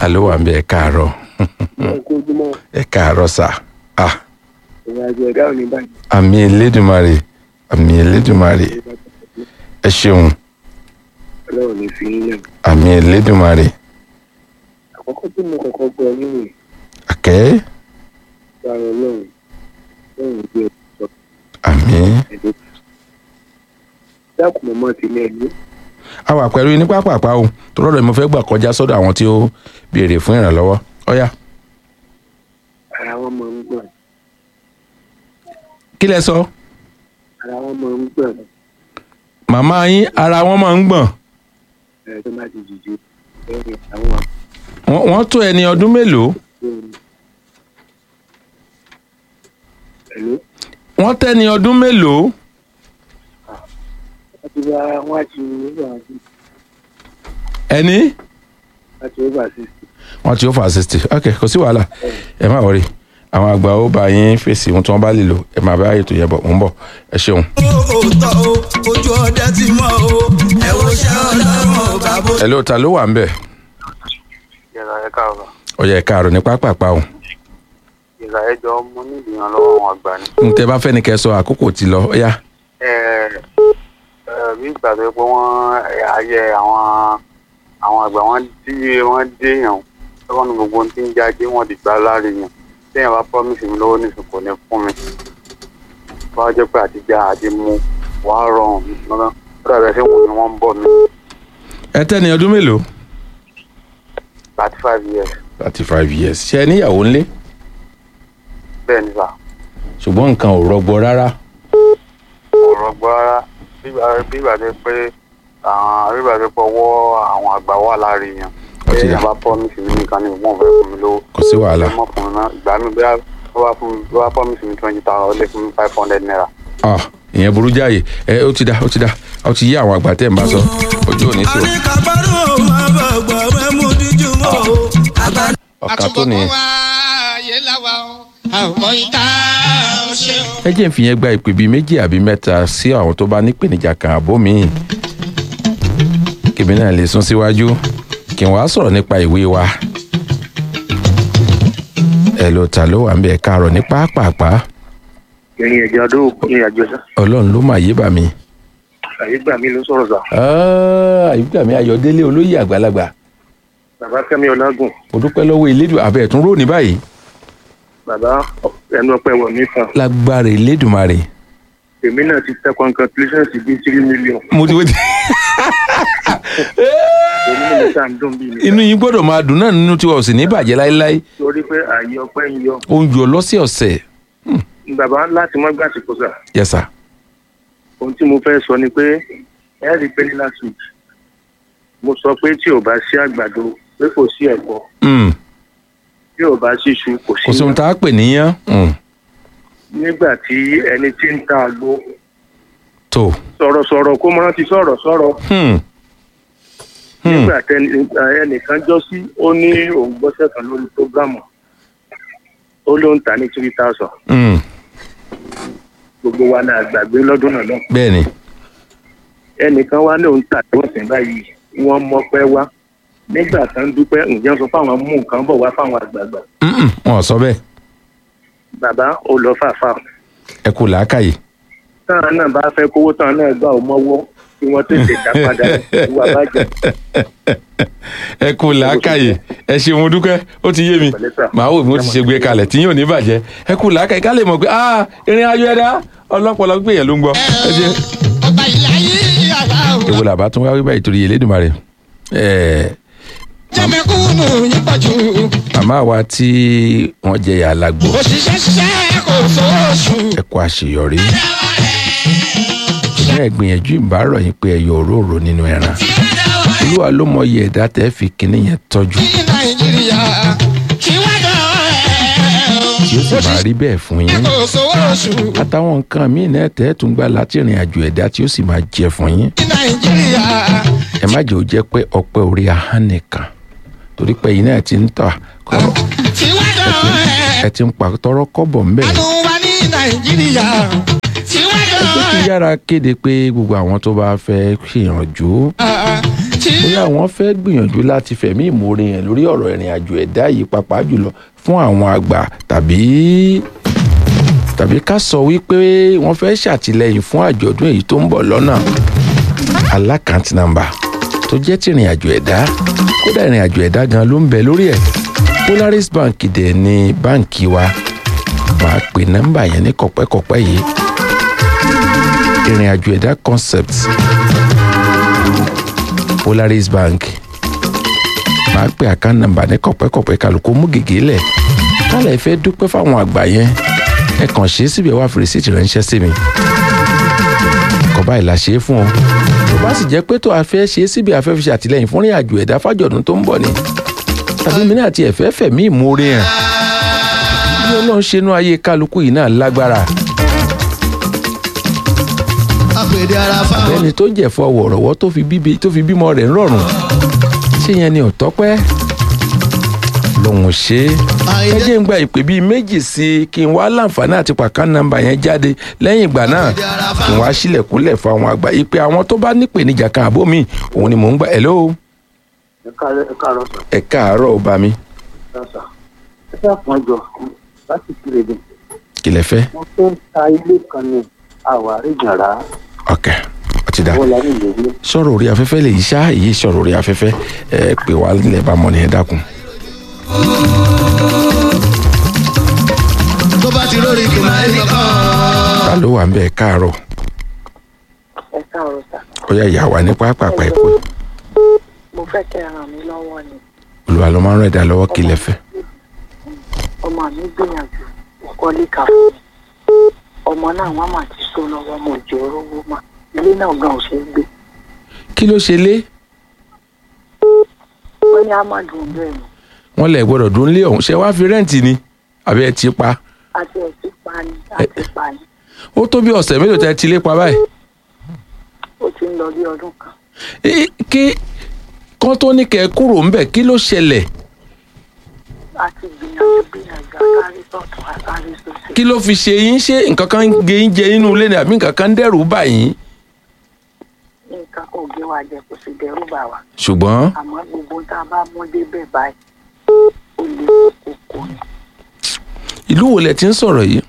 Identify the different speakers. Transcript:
Speaker 1: ta ló wà ń bẹ ẹ káàárọ̀
Speaker 2: ojúmọ́
Speaker 1: ẹ káàárọ̀ sà ah
Speaker 2: ìrìn àjò ẹ̀dá ò ní báyìí.
Speaker 1: àmì elédùnmarè àmì elédùnmarè ẹ ṣeun
Speaker 2: ọlọ́run ní fi yín lẹ̀.
Speaker 1: àmì elédùnmarè
Speaker 2: àkọ́kọ́ tí mo kọ́kọ́ gbọ́ nínú
Speaker 1: àkẹ́
Speaker 2: ìgbàrọ̀ ọlọ́run lọ́run gbé ọ̀pọ̀
Speaker 1: àmì
Speaker 2: ẹ̀dẹ́. dákun mọ́mọ́ ti lé ẹ̀mí.
Speaker 1: a wà pẹ̀lú yín ní pápápá o tó lọ́dọ̀ ni mo fẹ́ gbà kọjá sọ́dọ̀ àwọn tí ó béèrè fún ìrànlọ́wọ́ ọ̀yá
Speaker 2: ara wọn máa ń gbọ̀n
Speaker 1: kí lẹ sọ
Speaker 2: ara wọn máa ń gbọ̀n
Speaker 1: màmá yín ara wọn máa ń gbọ̀n
Speaker 2: ẹ̀rọ tó bá ti dìde lẹ́yìn àwọn
Speaker 1: wọ́n wọ́n tó ẹni ọdún mélòó
Speaker 2: àgbẹ̀rún. ẹ̀lú
Speaker 1: wọ́n tẹ́ni ọdún mélòó
Speaker 2: wọ́n ti bá wọn àti over
Speaker 1: ẹni
Speaker 2: àti over sixty.
Speaker 1: wọ́n ti ó fà sixty ok kò sí wàhálà ẹ má wọrí àwọn àgbà ó bá yín fèsì ohun tí wọ́n bá lè lò ẹ máa bá ètò yẹn bọ̀ mò ń bọ̀ ẹ ṣeun.
Speaker 3: òótọ́ o ojú ọdẹ ti mọ́ o ẹ wo ṣẹ́ ọlọ́run bàbá.
Speaker 1: ẹ ló ta ló wà ń bẹ̀
Speaker 4: ìlà ẹ káàárọ̀
Speaker 1: ó yẹ káàárọ̀ ní pápápá o
Speaker 4: ìlà ẹjọ mo ní ìdìyànlọ́wọ́ àwọn àgbà ni.
Speaker 1: n tẹ bá fẹ́ ni kẹ́ sọ àkókò ti lọ ó yá
Speaker 4: ẹ ẹ bí ìgbà tó yẹ pé wọ́n ayẹ àwọn àwọn àgbà wọn tí wọ́n dé yàn lọ́wọ́ ní gbogbo ohun tí ń jáde wọ́n di gbá láre yàn téèyàn bá promise mi lọ́wọ́ nísìn kò ní fún mi wọ́n á jẹ́ pé àtijọ́ àti mu wàá rọrùn lọ́nà ó dàbẹ̀ sí wọn ni wọ́n ń bọ̀ mí
Speaker 1: ẹ tẹ́ni ọdún mélòó
Speaker 4: thirty five years
Speaker 1: thirty five years ṣe ẹ níyàwó ńlé
Speaker 4: bẹ́ẹ̀ ni sà
Speaker 1: ṣùgbọ́n nǹkan ò rọgbọ rárá
Speaker 4: kò rọgbọ rárá bí ìgbà tó pé àwọn bí ìgbà tó pé ọwọ́ àwọn àgbà wà láre yàn
Speaker 1: Ó ti dà.
Speaker 4: téèyàn bá promise mi nìkan ni wọ́n fẹ́ fún mi lówó.
Speaker 1: kò sí wàhálà
Speaker 4: ọmọ fún mi náà ìgbà mi bí wọ́n bá fún mi bí wọ́n bá promise mi twenty thousand ó lè fún mi five hundred naira.
Speaker 1: ah ìyẹn burú jáàyè ẹ ó ti dá ó ti dá ó ti yí àwọn àgbà tẹ́ ẹ̀ ń bá sọ ojú òní sí o
Speaker 3: àníkàbárò máa bọ̀ gbọ́ mẹ́mú díjú mọ́ o. àgbà
Speaker 1: ọ̀kan tó nìyẹn.
Speaker 5: ayé láwa o àmọ́ ìta ó ṣe o.
Speaker 1: ẹ jẹ́ ń fi yẹn gba ìpè bíi méjì àbí mẹ́ta sí àwọn tó bá nípèníjà kan àbó míì kèmí náà lè sún síwájú kí n wá sọ̀rọ̀ nípa ìwé wa ẹ ló ta ló wà ń bẹ káàárọ̀ ní pápápá
Speaker 2: ìrìn àjò adó ìrìn àjò sá
Speaker 1: ọlọ́run ló mà yé bà mí.
Speaker 2: àyè gbà mí ló sọ̀rọ̀ sá
Speaker 1: àyíká mi ayọ̀délé olóyè àgbàlagbà
Speaker 2: bàbá kẹ́mi ọlágùn
Speaker 1: mo dúpẹ́ lọ́wọ́ elédùn àbẹ̀ ẹ̀tún rò ní báyìí
Speaker 2: bàbá ẹnu ọpẹ́ wọ̀ mí kan
Speaker 1: lágbára elédùnmarè.
Speaker 2: èmi náà ti tẹ congratulations bíi three million
Speaker 1: mo ti wé ti.
Speaker 2: èmi náà tá à ń dùn bíi mi
Speaker 1: inú yín gbọ́dọ̀ máa dùn náà nínú tiwa ò sì ní bàjẹ́ láéláé
Speaker 2: torí pé àyè ọpẹ́ ń yọ
Speaker 1: ó ń yọ lọ́sẹ̀ọ̀sẹ̀
Speaker 2: bàbá láti mọ́ gbàsìkò sà
Speaker 1: yẹsà
Speaker 2: ohun tí mo fẹ́ sọ ni pé ẹ rí i pé ní last week mo sọ pé tí ò bá sí àgbàdo pé kò sí ẹ̀kọ́ tí ò bá sí iṣu kò
Speaker 1: kò sí
Speaker 2: sí
Speaker 1: ohun tá a pè níyàn Mm.
Speaker 2: nígbà tí ẹni tí ń ta àgbo
Speaker 1: tó
Speaker 2: sọ̀rọ̀sọ̀rọ̀ kó máa ti sọ̀rọ̀ sọ̀rọ̀
Speaker 1: Hmm. Hmm.
Speaker 2: nígbà tẹni ẹnìkan jọ sí ó ní òun gbọ́sẹ̀ kan lórí prógámù ó ló ń tà ní three thousand
Speaker 1: Hmm.
Speaker 2: gbogbo wa náà gbàgbé lọ́dún náà náà
Speaker 1: bẹ́ẹ̀ ni
Speaker 2: ẹnìkan wá ní òun tà tí wọ́n sìn báyìí wọ́n mọ́pẹ́ wá nígbà tó ń dúpẹ́ ǹjẹ́ sọ fáwọn mú nǹkan bọ̀ wá fáwọn àgbààgbà
Speaker 1: Mm-mm. wọn ò sọ bẹ́ẹ̀
Speaker 2: bàbá ó lọ fàáfà
Speaker 1: ẹ kú làákàyè.
Speaker 2: táwọn náà bá fẹ́ kówó táwọn náà gbà ó mọ́wọ́ kí wọ́n tètè dá padà ìwà bàjẹ́
Speaker 1: ẹ kú làákàyè ẹ ṣeun mo dúpẹ́ ó ti yé mi
Speaker 2: Pẹ̀lẹ́ sà.
Speaker 1: màá wò bí mo ti ṣe gbé kalẹ̀ tí yóò ní bàjẹ́ ẹ kú làákàyè ká lè mọ̀ pé ah ìrìn àjò ẹ̀dá ọlọ́pọ̀lọ́ gbé yẹn ló ń gbọ́ ẹ jẹ́
Speaker 5: ọba ìlà yìí àwa o.
Speaker 1: èwo làbá tún wá wí báyìí torí Elédùmarè ẹ̀ẹ́
Speaker 5: jẹ́mẹ̀kúnnù yín pọ̀ jù.
Speaker 1: màmá wa tí wọ́n jẹ ìyá alágbó
Speaker 5: òṣìṣẹ́ ṣiṣẹ́ kò sóòṣù.
Speaker 1: ẹ kú àṣeyọrí ṣé ẹ gbìyànjú ìbárọ̀ yín pé ẹ yọ òróró nínú ẹran olúwa ló mọ iye ẹ̀dá tẹ́ fi kinní yẹn tọ́jú
Speaker 5: ní nàìjíríà kí wọ́n dọ̀ ẹ́
Speaker 1: tí ó sì máa rí bẹ́ẹ̀ fún yín
Speaker 5: kò sóòṣù.
Speaker 1: àtàwọn nǹkan míì náà tẹ́ tún gbà láti ìrìn àjò ẹ̀dá tí ó sì máa jẹ fún yín
Speaker 5: ní nàìjíríà
Speaker 1: ẹ má jẹ́ ó jẹ́ pé ọpẹ́ orí ahọ́n nìkan torí pé yín náà ti ń tà kọ́rọ̀
Speaker 5: kí wọ́n dọ̀ ẹ́
Speaker 1: ẹ ti ń pa tọrọ kọ́bọ̀ ń bẹ̀
Speaker 5: àánú wa ní nàìjíríà kí wọ́n dọ̀
Speaker 1: pé kí
Speaker 5: ẹ́
Speaker 1: yára kéde pé gbogbo àwọn tó bá fẹ́ ṣèyànjú bóyá wọ́n fẹ́ gbìyànjú láti fẹ̀mí ìmoore yẹn lórí ọ̀rọ̀ ìrìn àjò ẹ̀dá yìí pàápàá jùlọ fún àwọn àgbà tàbí tàbí ká sọ wípé wọ́n fẹ́ ṣàtìlẹ́yìn fún àjọ̀dún èyí tó ń bọ̀ lọ́nà alákàntì nàmbà tó jẹ́ ti ìrìn àjò ẹ̀dá kódà ìrìn àjò ẹ̀dá gan ló ń bẹ lórí ẹ̀ Polaris Bank dẹ̀ ni báǹkì wa máa pè nọ́mbà yẹn ní kọ̀pẹ́kọ̀pẹ́ yìí ìrìn àjò ẹ̀dá concept Polaris Bank máa pè account number ní kọ̀pẹ́kọ̀pẹ́ kálukú mú gègé lẹ̀ kálẹ̀ fẹ́ dúpẹ́ fáwọn àgbà yẹn ẹ kàn ṣe é síbi ẹ wá fi rìsíìtì ránṣẹ́ sí mi kọ́ báyìí la ṣe é fún ọ tó bá sì jẹ́ pé tó a fẹ́ ṣe é síbi a fẹ́ fi ṣàtìlẹ́yìn fún ìrìn àjò ẹ̀dá fájọ̀dún tó ń bọ̀ ni tàbí mi náà ti ẹ̀fẹ́ fẹ̀mí ìmoore hàn bí ọlọ́run ṣe inú ayé kálukú yìí náà lágbára
Speaker 3: apèdè ara fáwọn.
Speaker 1: ẹni tó jẹ̀fọ́ wọ̀rọ̀wọ́ tó fi bíbi tó fi bímọ rẹ̀ ń rọrùn ṣé yẹn ni ọ̀tọ́ pẹ́ lòun ṣe é ẹ jẹ́ ń gba ìpè bíi méjì sí i kí n wá láǹfààní àti pàkán nọ́mbà yẹn jáde lẹ́yìn ìgbà náà kí n wá sílẹ̀kùnlẹ̀ fún àwọn àgbà ìpè àwọn tó bá nípèníjà kan àbó mi òun ni mò ń gbà hello
Speaker 2: ẹ káàárọ̀ ẹ káàárọ̀ sà
Speaker 1: ẹ káàárọ̀ ó bá mi
Speaker 2: ẹ sà ẹ fẹ́ pọ́n jọ láti kiri dùn
Speaker 1: kí lẹ fẹ́
Speaker 2: mo fẹ́ ta ilé kan ní àwárí jàrá
Speaker 1: ok ó ti dá
Speaker 2: wọ́n la ní ìlú
Speaker 1: sọ̀rọ̀ orí afẹ́fẹ́ lè yí ṣá èyí sọ̀rọ̀ orí afẹ́fẹ́ ẹ pè wá nílẹ̀ bá mọ̀ nìyẹn dákun.
Speaker 3: tó bá ti lórí kò máa ń kan.
Speaker 1: ta ló wà ń bẹ káàárọ̀
Speaker 6: ẹ káàárọ̀ sà
Speaker 1: ó yá ìyá wa ní pápápá ẹ pé
Speaker 6: mo fẹ́ kẹ́ ẹ ràn mí lọ́wọ́ ni
Speaker 1: olùwà ló máa ń rẹ̀ dá lọ́wọ́ kí lẹ fẹ́.
Speaker 6: ọmọ mi gbìyànjú ìkọ́lé kà fún mi ọmọ náà wọ́n mà ti so lọ́wọ́ mo jẹ́ rówó mà ilé náà gan ò ṣe é gbé
Speaker 1: kí ló ṣe lé
Speaker 6: wọ́n ní amadu ń bẹ̀rù
Speaker 1: wọn lẹ gbọ́dọ̀ dún lé ọ̀hún ṣe wá fi rẹ́ǹtì ni àbí ẹ ti pa
Speaker 6: àti ẹ̀sìn pa ni àti pa ni
Speaker 1: ó tó bí ọ̀sẹ̀ mélòó tẹ ti lé pa báyìí.
Speaker 6: ó ti ń lọ bí ọdún kan
Speaker 1: Ẹ- kí kán tó ní kẹ́ ẹ kúrò ńbẹ̀ kí ló ṣẹlẹ̀
Speaker 6: àti gbìyànjú gbìyànjú àkárí sọ̀tún àkárí sọ̀sẹ̀
Speaker 1: kí ló fi ṣe yín ṣé nǹkan kan ń gé yín jẹ nínú ilé ni àbí nǹkan kan ń dẹ́rù bà yín.
Speaker 6: nǹkan kò gé wa jẹ kò sì dẹ́rù bà wá
Speaker 1: ṣùgbọ́n
Speaker 6: àmọ́ gbogbo tá a bá mú débẹ̀ báyìí ó lè kókó ni
Speaker 1: ìlú wo lẹ ti ń sọ̀rọ̀ yìí